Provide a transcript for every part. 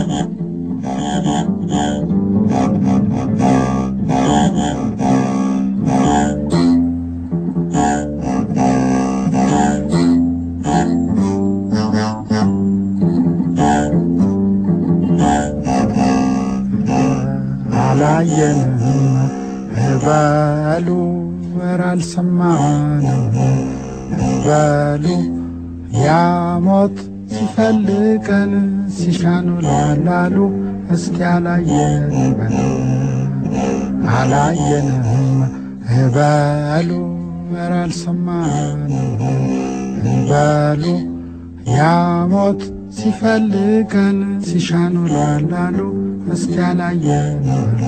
አላየንም በሉ ኧረ አልሰማንም በሉ ያሞት ሲፈልገን ሲሻኑ ላላሉ እስኪ አላየን በሉ አላየንም በሉ ኧረ አልሰማንም በሉ ያሞት ሲፈልገን ሲሻኑ ላላሉ እስኪ አላየን በሉ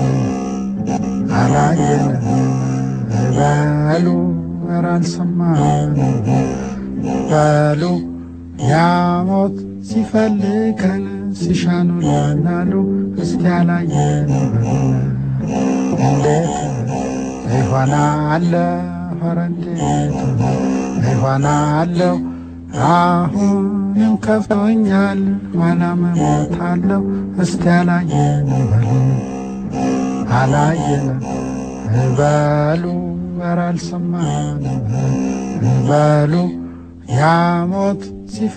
አላየን በሉ ኧረ አልሰማንም በሉ ያሞት ሲፈልገን ሲሻኑ ላላሉ እስኪ አላየን በሉ እንዴት ይሆናል ኧረ እንዴት ይሆናለሁ አሁንም ከፍቶኛል ኋላም እሞታለሁ እስቲ አላየን በሉ አላየን በሉ ኧረ አልሰማንም በሉ ያሞት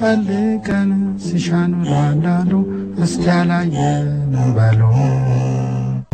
ሲፈልገን ሲሻኑ ላላሉ እስቲ አላየን በሉ